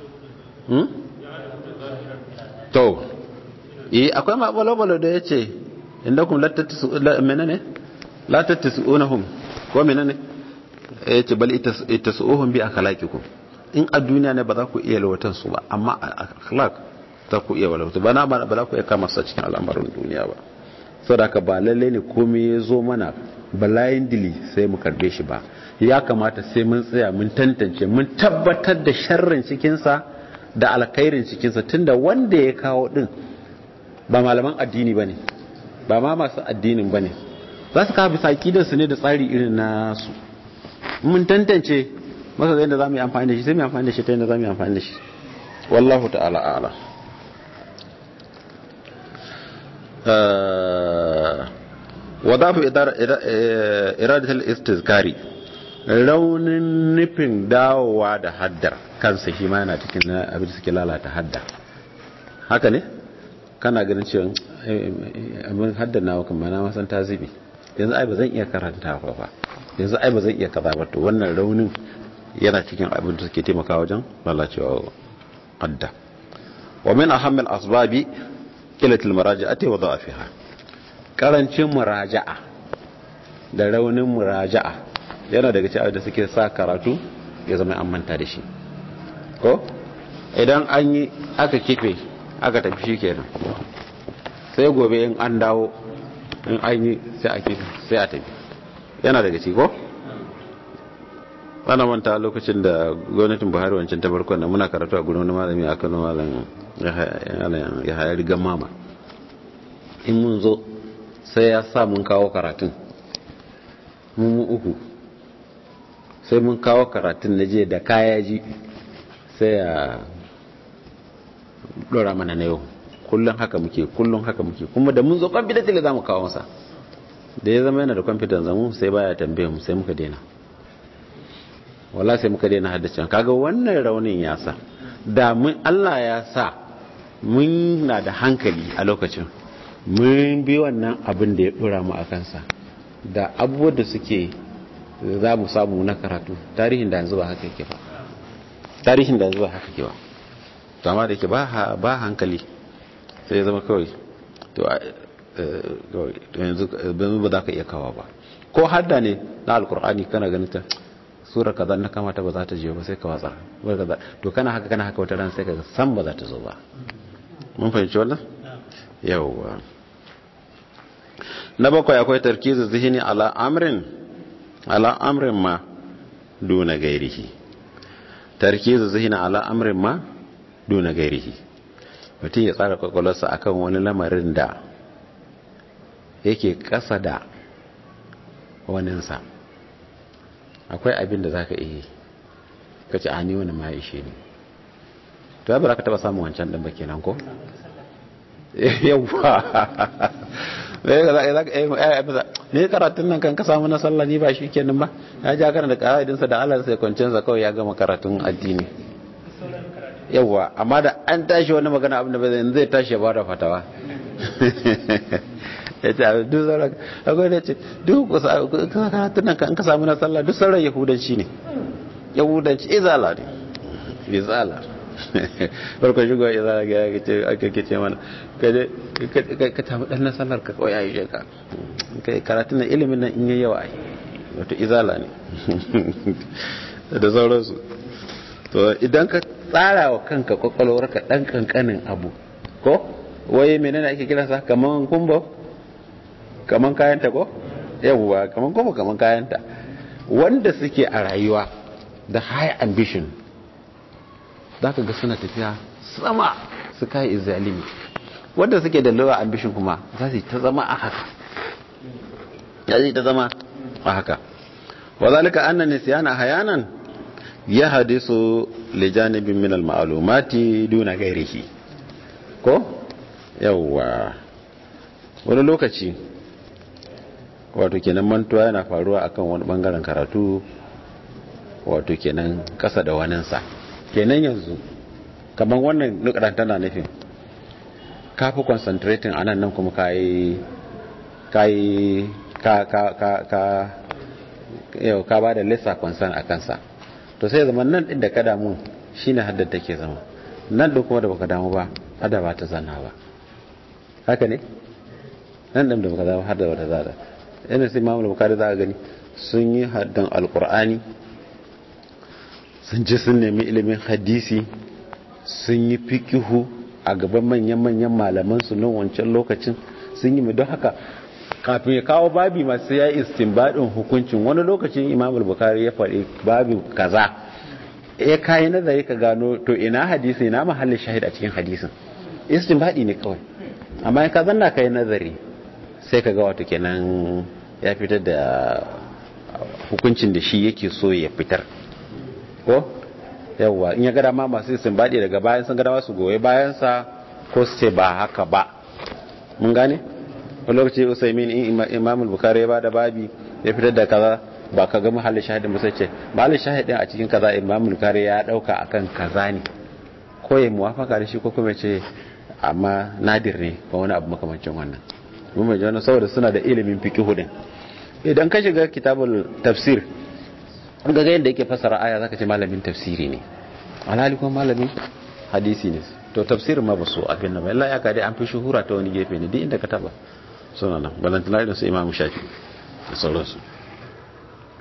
to eh akwai ma balo da yace indakum la menene la tattasuunahum ko menene yace bal ittasuuhum bi akhlaqikum in a duniya ne ba za ku iya yarwatan su ba amma a akhlaq za ku iya walauta ba na ba za ku iya kama sa cikin al'amarin duniya ba saboda ka ba lalle ne komai ya zo mana balayin dili sai mu karbe shi ba ya kamata sai mun tsaya mun tantance mun tabbatar da sharrin cikinsa da alkhairin cikinsa tunda wanda ya kawo din ba malaman addini ba ne ba ma masu addinin ba ne za su kawo bisa su ne da tsari irin nasu mun tantance masa zai da za mu yi amfani da shi sai mu yi amfani da shi ta yadda za mu yi amfani da shi wallahu ta'ala ala wadafu iradatul istizkari raunin nufin dawowa da haddar kansa shi ma yana cikin abin da suke lalata hadda haka ne kana ganin cewa abin haddar nawa kan mana masan ta zubi yanzu ai ba zan iya karanta ba yanzu ai ba zan iya kaza ba to wannan raunin yana cikin abin da suke taimaka wajen lalacewa hadda wa min ahammil asbabi qilatul muraja'ati wa da'afiha karancin muraja'a da raunin muraja'a yana daga cikin da suke sa karatu ya zama an manta da shi ko idan an yi aka kife aka tafi shi kenan sai gobe in an dawo in an yi sai a tafi yana daga ci ko? ana manta lokacin da gwamnatin buhari wancan ta farkon da muna karatu a gudun wani malami a kano malam ya hayar rigar mama in mun zo sai ya sa mun kawo karatun mun uku sai mun kawo karatun na je da kaya ji sai ya dora mana na yau kullum haka muke kullum haka muke kuma da mun zo kwamfidanci da za mu kawo masa da ya zama yana da kwamfidan zamu sai baya tambaye mu sai muka daina wala sai muka daina haddace kaga wannan raunin ya sa da mun Allah ya sa mun na da hankali a lokacin mun bi wannan abin da ya dora mu a kansa da abubuwan da suke za mu samu na karatu tarihin da yanzu ba haka yake ba tarihin da yanzu ba haka yake ba to amma da yake ba hankali sai ya zama kawai to yanzu ba za ka iya kawa ba ko hadda ne na alkur'ani kana ganin ta sura kaza na kamata ba za ta je ba sai ka watsa to kana haka kana haka wata ran sai ka san ba za ta zo ba mun fahimci wannan yawwa na bakwai akwai tarkizu zihini ala amrin ala amrin ma duna gairihi tarkizu zihini ala amrin ma duna gairihi mutum ya tsara kwakwalwarsa akan wani lamarin da yake kasa da waninsa akwai abin da za ka iya ka ce a ni wani ma ishe ne to ya bara ka taba samun wancan ɗan baki nan ko? yawwa ne karatun nan kan ka samu na sallah ni ba shi kenan ba ya ja kana da ƙa'idinsa da Allah sai kwancinsa kawai ya gama karatun addini yawwa amma da an tashi wani magana abin da bai zai tashi ya bada fatawa ya ce abin duk sauran akwai da ce duk karatun nan kan ka samu na sallah duk sauran yahudanci ne yahudanci izala ne izala farko shigo izala ga ya ce aka kice mana ka tamu dan na sallar ka kawai ayi sheka karatun nan ilimin nan in yi yawa ai wato izala ne da sauransu to idan ka tsara wa kanka kwakwalwarka dan kankanin abu ko wai menene ake kiransa kaman kumbo kaman kayanta ko yawwa kaman kumbo kaman kayanta wanda suke a rayuwa da high ambition za ka ga suna tafiya sama su kai izalimi wanda suke da lower ambition kuma za su ta zama a haka ya ta zama a haka wa zalika anna nisyana hayanan ya hadisu li janibin min al-ma'lumati duna gairihi ko yawwa wani lokaci wato kenan mantuwa yana faruwa akan wani bangaren karatu wato kenan kasa da waninsa kenan yanzu kamar wannan nukaran tana nufin ka fi concentrating a nan nan kuma ka yi ka yi ka ka ka ka yau ka ba da lissa concern a kansa to sai zama nan din da ka damu shine haddar take zama nan din kuma da baka damu ba hada ba ta zanna ba haka ne nan din da baka damu hada ba ta zana yana sai mamul bukari za a gani sun yi haddan alkur'ani sun ji sun nemi ilimin hadisi sun yi fikihu a gaban manyan-manyan malaman su nan wancan lokacin sun yi don haka kafin ya kawo babi masu ya istinbadin hukuncin wani lokacin imam bukari ya faɗi babi kaza ya kayi nazari ka gano to ina hadisi ina mahallin shahid a cikin hadisin istinbadi ne kawai amma ya ka zanna kai nazari sai ka ga wato kenan ya fitar da hukuncin da shi yake so ya fitar ko yawwa in ya gada ma masu istinbadi daga bayan sun gada masu goye bayansa ko su ce ba haka ba mun gane wani lokaci usaimin in imamul bukari ya bada babi ya fitar da kaza ba ka ga mahallin shahidin ba sai ce mahallin shahidin a cikin kaza imamul bukari ya dauka akan kaza ne ko ya muwafaka da shi ko kuma ce amma nadir ne ba wani abu makamancin wannan mun mai jana saboda suna da ilimin fiqh din idan ka shiga kitabul tafsir ga ga yadda yake fasara aya zaka ce malamin tafsiri ne alhali kuma malamin hadisi ne to tafsirin ma ba su abin nan illa ya kade an fi shuhura ta wani gefe ne duk inda ka taba suna nan balantana irin su imamu shafi da sauransu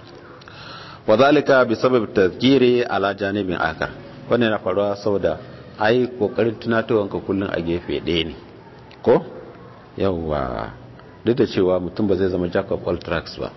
wa zalika bi sabab tazkiri ala janibin akar wannan yana faruwa saboda ai kokarin tunatowanka kullum a gefe ɗaya ne ko yawwa duk da cewa mutum ba zai zama jack of all tracks ba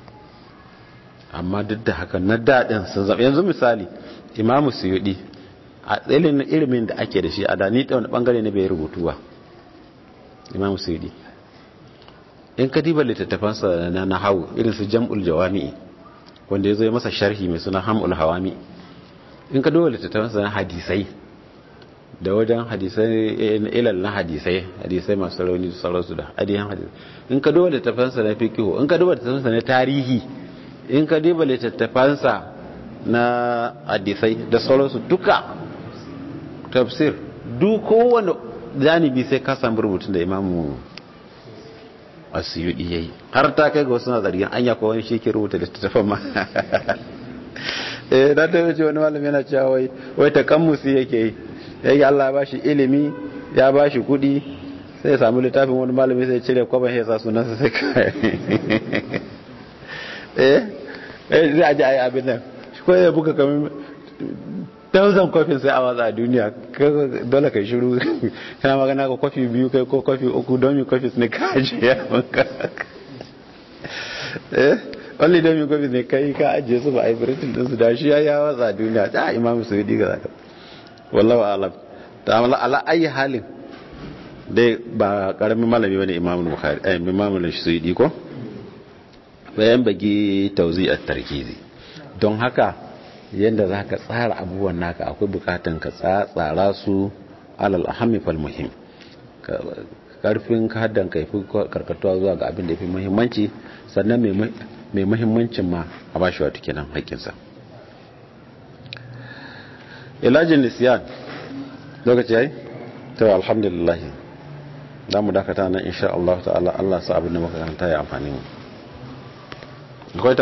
amma duk da haka na daɗin sun zama yanzu misali imamu suyudi a tsailin ilimin da ake da shi a da ni ta wani bangare ne bai rubutu ba imamu suyudi in ka diba littattafansa na nahawu irin su jam'ul jawami'i wanda ya zo masa sharhi mai suna hamul hawami in ka duba littattafansa na hadisai da wajen hadisai ilal na hadisai hadisai masu rauni da sauransu da adiyan hadisai in ka duba littattafansa na fikihu in ka duba littattafansa na tarihi in ka duba littattafansa na hadisai da sauransu duka tafsir duk kowane janibi sai ka samu rubutun da imamu asiyudi yayi har ta kai ga wasu na zargin anya ko wani shi ke rubuta littattafan ma eh da ta wuce wani malami yana cewa wai wai takammusi yake yi yake Allah ya bashi ilimi ya bashi kudi sai ya samu littafin wani malami sai ya cire kwaban ya sa sunansa sai kai eh eh zai aje ayi abin nan ko ya buga kamar thousand kofin sai a watsa a duniya dole kai shiru kana magana ka kofi biyu kai ko kofi uku domin kofi ne ka ajiye maka eh only domin kofi ne kai ka ajiye su ba a yi biritin din su da shi ya ya watsa a duniya ta imam su yi diga zaka wallahu alam ta amala ala ayi halin dai ba karamin malami bane imam bukhari eh imam al-suyudi ko bayan bagi tauzi at-tarkizi don haka yadda za ka tsara abubuwan naka akwai bukatan ka tsara su alal ahammi fal muhim karfin haddan ka fi karkatuwa zuwa ga abin da fi muhimmanci sannan mai muhimmancin ma a bashi wata kenan haƙƙinsa ilajin nisiyan lokaci yayi to alhamdulillah za mu dakata nan insha Allah ta'ala Allah sa abin da muka karanta ya amfani mu